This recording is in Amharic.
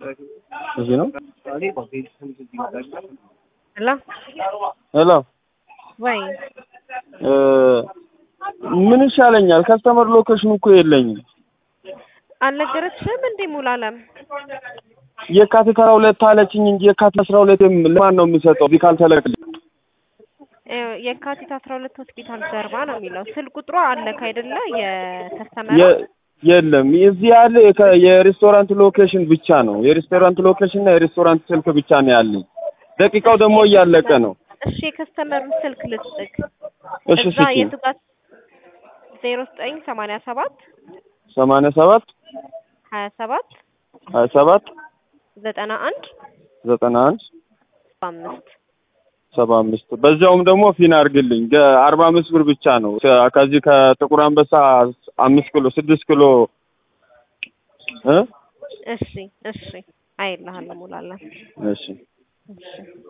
እዚህ ነው። ሄሎ ሄሎ ወይ እ ምን ይሻለኛል? ከስተመር ሎኬሽን እኮ የለኝም። አልነገረችሽም እንዴ ሙሉዓለም? የካቲት አስራ ሁለት አለችኝ እንጂ የካቲት አስራ ሁለት ለማን ነው የምሰጠው? እዚህ ካልተለቀልኝ ይኸው የካቲት አስራ ሁለት ሆስፒታል ጀርባ ነው የሚለው። ስልክ ቁጥሯ አለክ አይደለ? የተስተመረ የ- የለም እዚህ ያለ የከ- የሬስቶራንት ሎኬሽን ብቻ ነው። የሬስቶራንት ሎኬሽን እና የሬስቶራንት ስልክ ብቻ ነው ያለኝ። ደቂቃው ደግሞ እያለቀ ነው። እሺ የከስተመሩን ስልክ ልስጥክ። እሺ እዛ ስጪኝ። የቱ ጋር ዜሮ ዘጠኝ ሰማንያ ሰባት ሰማንያ ሰባት ሀያ ሰባት ሀያ ሰባት ዘጠና አንድ ዘጠና አንድ አምስት ሰባ አምስት በዚያውም ደግሞ ፊን አድርግልኝ ገ- አርባ አምስት ብር ብቻ ነው። ከ- ከዚህ ከጥቁር አንበሳ አምስት ኪሎ ስድስት ኪሎ እ እሺ እሺ አይልሃለሁ ሙሉዓለም እሺ እሺ